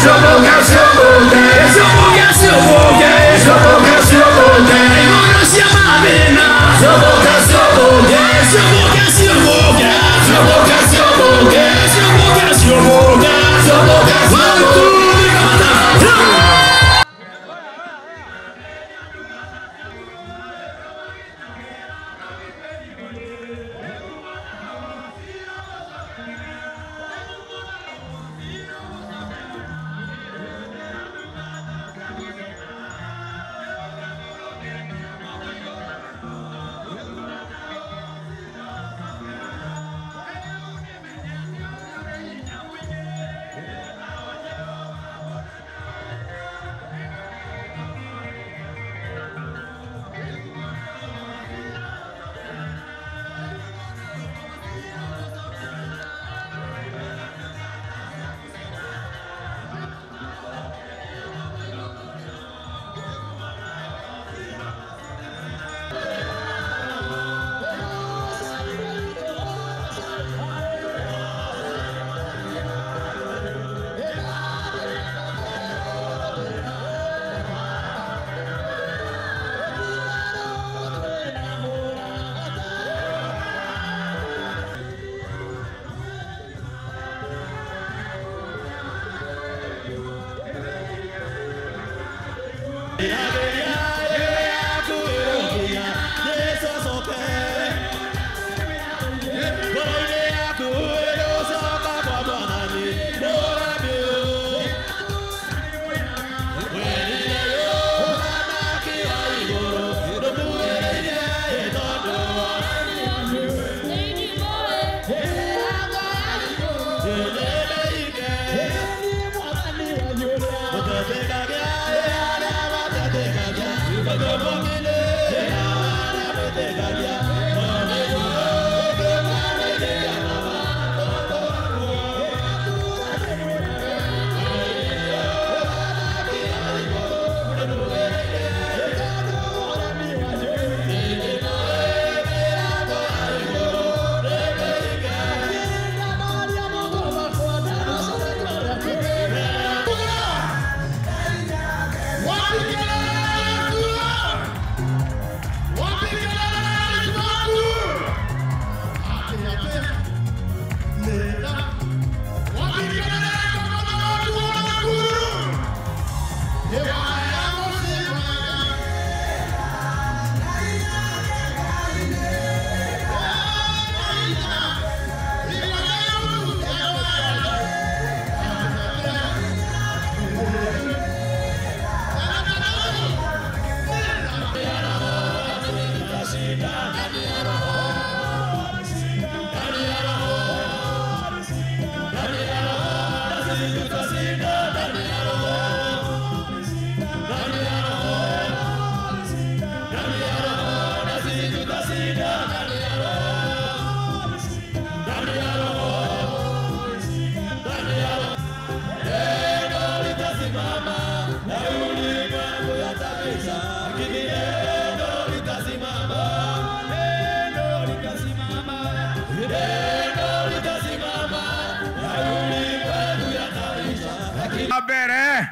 mbere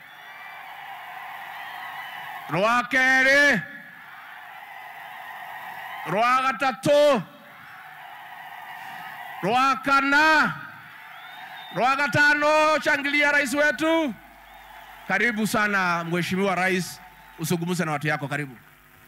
rwa kerĩ rwa gatatũ rwa kana rwa gatano shangilia rais wetu karibu sana mheshimiwa rais usungumze na watu yako karibu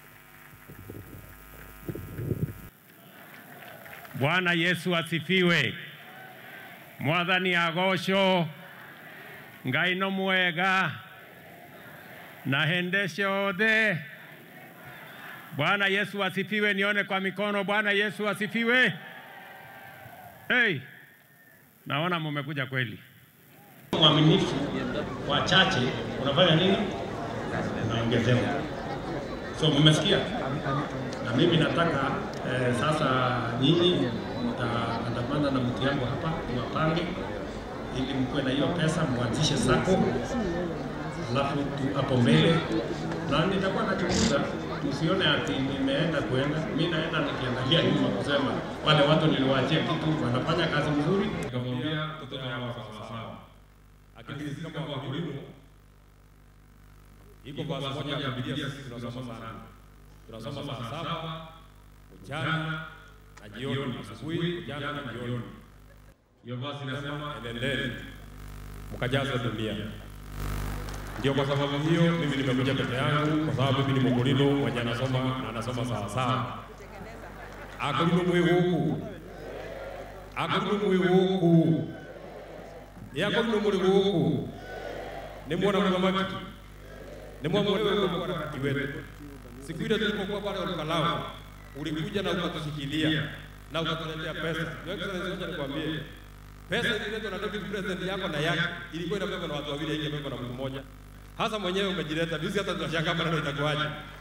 Bwana Yesu asifiwe. Mwathani agocwo ngai no mwega na hende ciothe. Bwana Yesu asifiwe. Nione kwa mikono. Bwana Yesu asifiwe. Hey, naona mumekuja kweli. Mwaminifu wachache unafanya nini? Unaongezewa. So mmesikia? na mimi nataka eh, sasa nyinyi mtaandamana na mtu yangu hapa tuwapange, ili mkuwe na hiyo pesa, mwanzishe sako, alafu tu hapo mbele, na nitakuwa nachunguza, tusione ati nimeenda kuenda, mi naenda nikiangalia nyuma kusema wale watu niliwaachia kitu wanafanya kazi mzuri, nikamwambia mtoto wangu sawasawa, lakini sisi kama Wakorino iko basi moja ya Biblia sisi tunasoma sana, tunasoma saa saba mchana na jioni, asubuhi, mchana na jioni. Hiyo basi inasema enendeni mkajaze dunia. Ndio kwa sababu hiyo mimi nimekuja peke yangu, kwa sababu mimi ni Mkorino mwenye anasoma na anasoma sawa sawa. Akorino mwi guku akorino mwi guku ĩ akorino mũrĩ gũkũ nĩ mwona mũthamaki nĩ mwamwona wewe mũthamaki wetu siku ile tulipokuwa pale Olkalau ulikuja na ukatushikilia na ukatuletea pesa. Your Excellency, wacha nikwambie, pesa ililetwa na deputy president yako na yake ilikuwa inabebwa na watu wawili, haingebebwa na mtu mmoja. Hasa mwenyewe umejileta juzi, hata tunashangaa maneno itakuwaje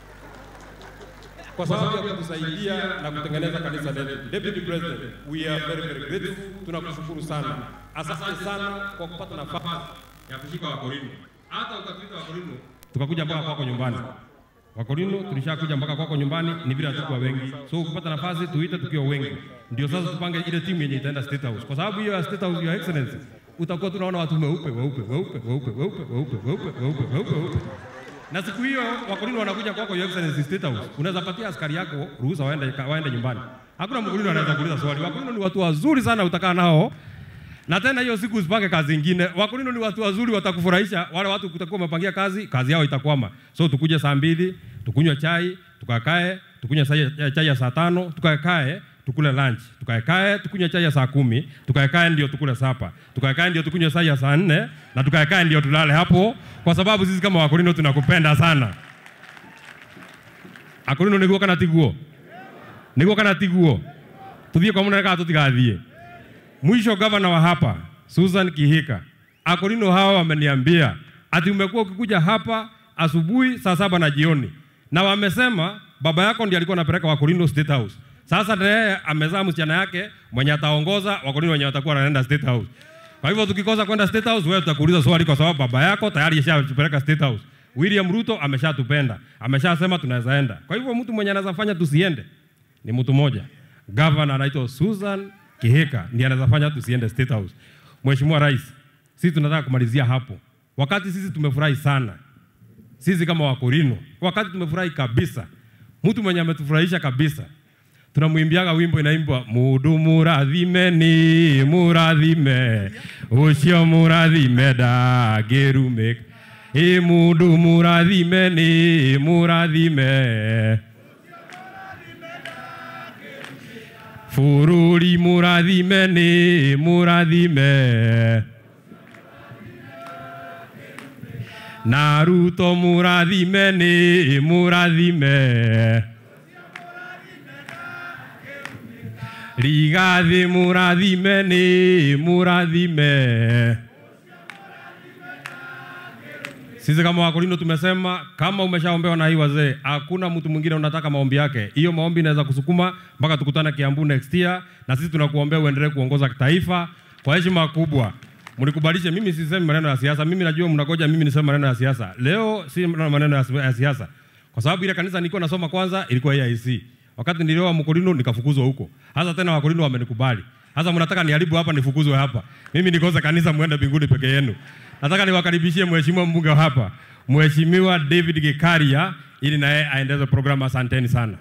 kwa sababu ya kutusaidia na kutengeneza kanisa letu. Deputy President, we are very very grateful. Tunakushukuru sana, asante sana kwa kupata nafasi ya kushika Wakorino, hata ukatuita Wakorino tukakuja mpaka kwako nyumbani. Wakorino tulishakuja mpaka kwako nyumbani, ni vile hatukuwa wengi, so ukipata nafasi tuite tukiwa wengi, ndio sasa tupange ile timu yenye itaenda State House, kwa sababu hiyo ya State House, Your Excellency, utakuwa tunaona watu weupe weupe weupe weupe weupe weupe weupe weupe weupe weupe na siku hiyo Wakorino wanakuja kwako Your Excellency State House, unaweza patia askari yako ruhusa waende waende nyumbani. Hakuna Mkorino anaweza kuuliza swali. Wakorino ni watu wazuri sana, utakaa nao na tena hiyo siku usipange kazi ingine. Wakorino ni watu wazuri, watakufurahisha. Wale watu kutakuwa umepangia kazi, kazi yao itakwama. So tukuje saa mbili, tukunywe chai, tukakae, tukunywe sai- chai ya saa tano, tukakae tukule lunch, tukakae tukunywe chai ya saa kumi, tukakae ndio tukule sapa, tukakae ndio tukunywe chai ya saa nne na tukakae ndio tulale hapo, kwa sababu sisi kama Wakorino tunakupenda sana. Akorino niguo kana tiguo? Niguo kana tiguo? Tuthie kwa munene kana tutigathie? Mwisho gavana wa hapa Susan Kihika, Akorino hawa wameniambia ati umekuwa ukikuja hapa asubuhi saa saba na jioni, na wamesema baba yako ndiye alikuwa anapeleka Wakorino State House. Sasa naye amezaa msichana yake mwenye ataongoza Wakorino wenye watakuwa wanaenda State House. Kwa hivyo tukikosa kwenda State House, wewe tutakuuliza swali, kwa sababu baba yako tayari ashatupeleka State House. William Ruto ameshatupenda, ameshasema tunaweza enda. Kwa hivyo mtu mwenye anaweza fanya tusiende ni mtu mmoja, gavana anaitwa Susan Kihika, ndiye anaweza fanya tusiende State House. Mheshimiwa Rais, sisi tunataka kumalizia hapo. Wakati sisi tumefurahi sana, sisi kama Wakorino, wakati tumefurahi kabisa, mtu mwenye ametufurahisha kabisa tunamwimbiaga wimbo inaimbwa mudu murathimeni murathime ucio murathime ndangĩrumĩka ĩ mundu murathimeni murathime bũrũri murathimeni murathime na ruto murathimeni murathime Rigathi murathime ni murathime. Sisi kama Wakorino tumesema kama umeshaombewa na hii wazee, hakuna mtu mwingine unataka maombi yake. Hiyo maombi inaweza kusukuma mpaka tukutane Kiambu next year, na sisi tunakuombea uendelee kuongoza taifa kwa heshima kubwa. Mnikubalishe, mimi sisemi maneno ya siasa. Mimi najua mnagoja mimi niseme maneno ya siasa. Leo si maneno ya ya siasa, kwa sababu ile kanisa nilikuwa nasoma kwanza ilikuwa AIC. Wakati nilioa Mkorino nikafukuzwa huko. Hasa tena Wakorino wamenikubali. Sasa mnataka niharibu hapa nifukuzwe hapa. Mimi nikose kanisa muende mbinguni peke yenu. Nataka niwakaribishie mheshimiwa mbunge wa hapa, Mheshimiwa David Gikaria ili naye aendeze programu. Asanteni sana.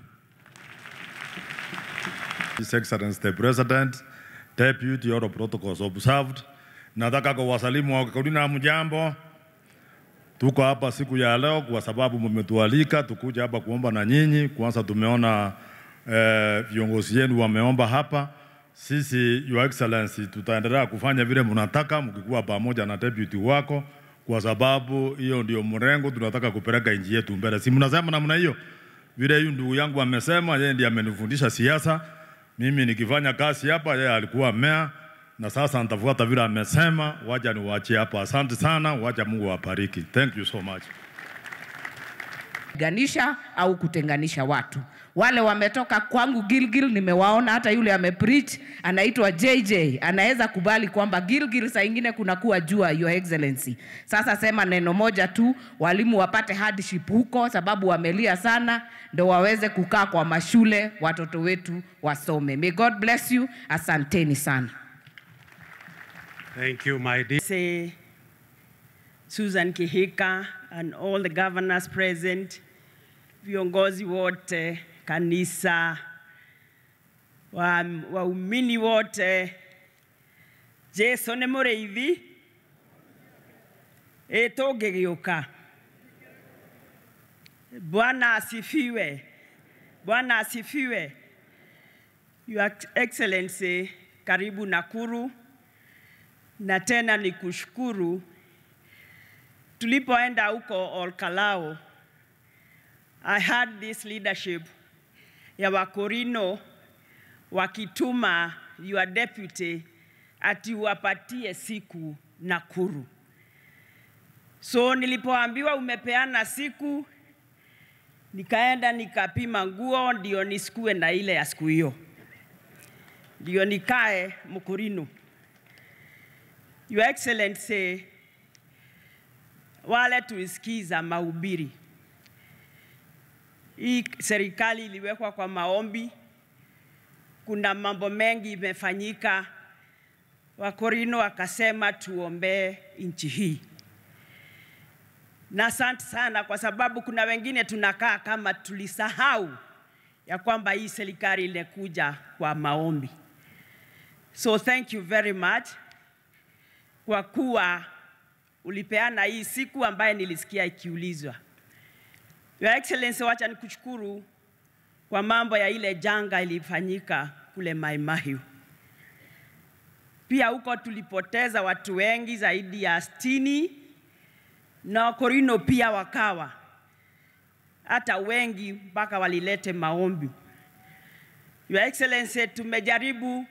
His Excellency the President, Deputy, all protocols observed. Nataka kuwasalimu Wakorino mjambo. Tuko hapa siku ya leo kwa sababu mmetualika tukuja hapa kuomba na nyinyi. Kwanza tumeona eh, viongozi yenu wameomba hapa. Sisi Your Excellency tutaendelea kufanya vile mnataka mkikuwa pamoja na deputy wako, kwa sababu hiyo ndio mrengo tunataka kupeleka nchi yetu mbele. Si mnasema namna hiyo? Vile huyu ndugu yangu amesema, yeye ndiye amenifundisha siasa. Mimi nikifanya kazi hapa, yeye alikuwa mea na sasa nitafuata vile amesema. Wacha niwaachie hapa. Asante sana, wacha Mungu awabariki. Thank you so much. ganisha au kutenganisha watu. Wale wametoka kwangu Gilgil, nimewaona hata yule amepreach anaitwa JJ, anaweza kubali kwamba Gilgil saa ingine kunakuwa jua, your excellency. Sasa sema neno moja tu, walimu wapate hardship huko, sababu wamelia sana, ndo waweze kukaa kwa mashule, watoto wetu wasome. May God bless you, asanteni sana. Thank you, my dear. say Susan Kihika and all the governors present, viongozi wote, kanisa, wa- waumini wote, Jesu nĩ mũrĩithi, ĩ tũngĩgĩũka. Bwana asifiwe. Bwana asifiwe. Your Excellency, karibu Nakuru, na tena ni kushukuru tulipoenda huko Olkalao, I had this leadership ya Wakorino wakituma your deputy ati wapatie siku Nakuru. So nilipoambiwa umepeana siku, nikaenda nikapima nguo ndio nisikue na ile ya siku hiyo, ndio nikae Mkurino. Your Excellency, wale tulisikiza mahubiri, hii serikali iliwekwa kwa maombi, kuna mambo mengi imefanyika. Wakorino wakasema tuombee nchi hii na asante sana kwa sababu kuna wengine tunakaa kama tulisahau ya kwamba hii serikali ilikuja kwa maombi. So thank you very much kwa kuwa ulipeana hii siku ambaye nilisikia ikiulizwa. Your Excellency, wacha nikushukuru kwa mambo ya ile janga ilifanyika kule Mai Mahiu. Pia huko tulipoteza watu wengi zaidi ya sitini na Wakorino pia wakawa hata wengi mpaka walilete maombi. Your Excellency, tumejaribu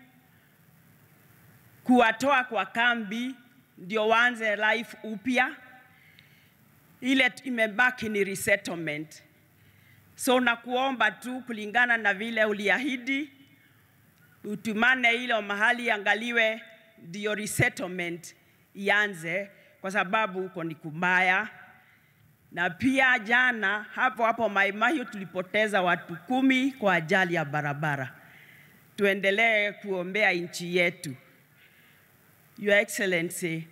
kuwatoa kwa kambi ndio waanze life upya. Ile imebaki ni resettlement. So nakuomba tu kulingana na vile uliahidi, utumane ile mahali angaliwe ndio resettlement ianze, kwa sababu huko ni kubaya. Na pia jana hapo hapo Mai Mahiu tulipoteza watu kumi kwa ajali ya barabara. Tuendelee kuombea nchi yetu. Your Excellency,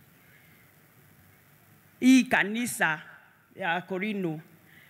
hii kanisa ya Korino,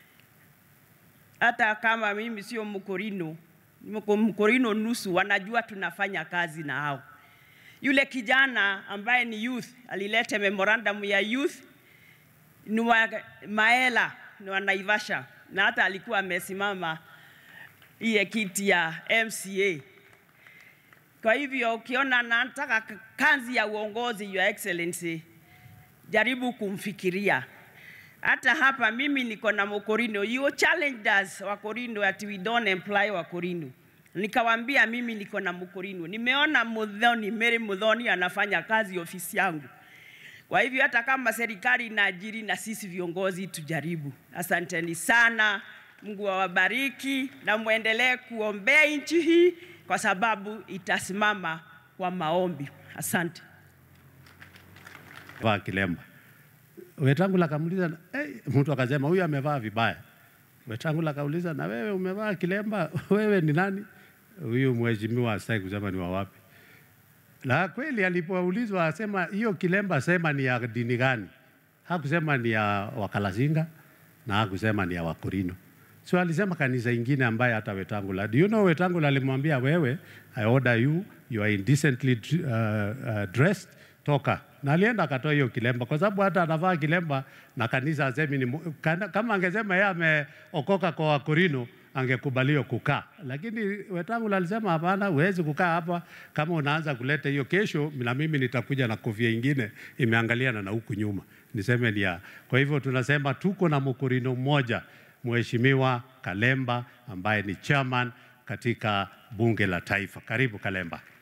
hata kama mimi sio Mkorino, niko Mkorino nusu, wanajua tunafanya kazi na hao. Yule kijana ambaye ni youth alileta memorandum ya youth ni wa Maela, ni wa Naivasha, na hata alikuwa amesimama iye kiti ya MCA. Kwa hivyo ukiona nataka k- kazi ya uongozi, Your Excellency, jaribu kumfikiria. Hata hapa mimi niko na Mokorino, you challenged us Wakorino that we don't employ Wakorino. Nikawambia mimi niko na Mkorino, nimeona Mudhoni, Mary Mudhoni anafanya kazi ofisi yangu. Kwa hivyo hata kama serikali inaajiri na sisi viongozi tujaribu. Asanteni sana, Mungu awabariki na muendelee kuombea nchi hii kwa sababu itasimama kwa maombi. Asante. vaa kilemba. Wetangula akamuuliza hey, mtu akasema huyu amevaa vibaya. Wetangula akauliza na wewe umevaa kilemba, wewe ni nani? Huyu mheshimiwa asai kusema ni wa wapi. La kweli alipoulizwa asema hiyo kilemba sema ni ya dini gani? Hakusema ni ya Wakalasinga na hakusema ni ya Wakorino. So alisema kanisa ingine ambaye hata Wetangula. Do you know Wetangula alimwambia wewe, I order you, you are indecently uh, uh, dressed, toka. Na alienda akatoa hiyo kilemba kwa sababu hata anavaa kilemba na kanisa asemi ni mu- kana- kama angesema yeye ameokoka kwa Wakorino angekubaliwa kukaa, lakini Wetangula alisema hapana, huwezi kukaa hapa kama unaanza kuleta hiyo. Kesho na mimi nitakuja na kofia ingine imeangaliana na huku nyuma, niseme ni ya. Kwa hivyo tunasema tuko na Mkorino mmoja, Mheshimiwa Kalemba ambaye ni chairman katika bunge la taifa. Karibu Kalemba.